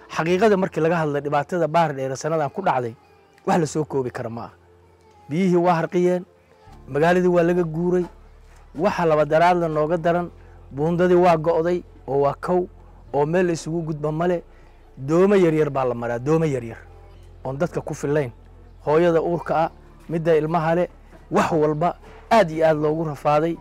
xaqiiqada markii laga hadlay dhibaatada baar dheere sannadan ku dhacday wax la soo koobi kara ma ah biyihii waa harqiyeen magaaladii waa laga guuray waxa labadaraadla nooga daran buundadii waa go'day oo waa kow oo meel la isugu gudba male doome yaryar baa la maraa doome yaryar oon dadka ku fillayn hooyada uurka ah midda ilmaha le wax walba aad iyo aad loogu rafaaday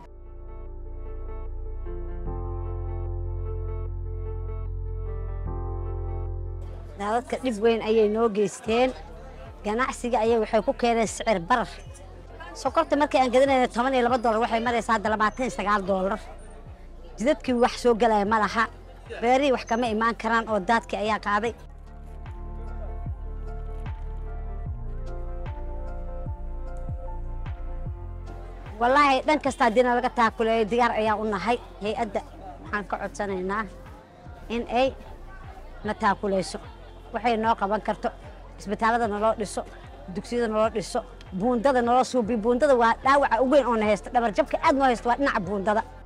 daadadka dhib weyn ayay noo geysteen ganacsiga ayay waxay ku keeneen sicir barar sokorta markii aan gadanayna toban iyo laba doolar waxay maraysaa hadda labaatan iyo sagaal doolar jidadkii wax soo gelaya ma laha beerihii wax kama imaan karaan oo daadkii ayaa qaaday wallaahi dhan kasta haddiina laga taakuleeyo diyaar ayaa u nahay hay-adda waxaan ka codsanaynaa in ay na taakuleyso waxay noo qaban karto isbitaallada naloo dhiso dugsiyada naloo dhiso buundada naloo suubiyo buundada waa dhaawaca ugu weyn oo na haysta dhabar jabka aad noo haysta waa dhinaca buundada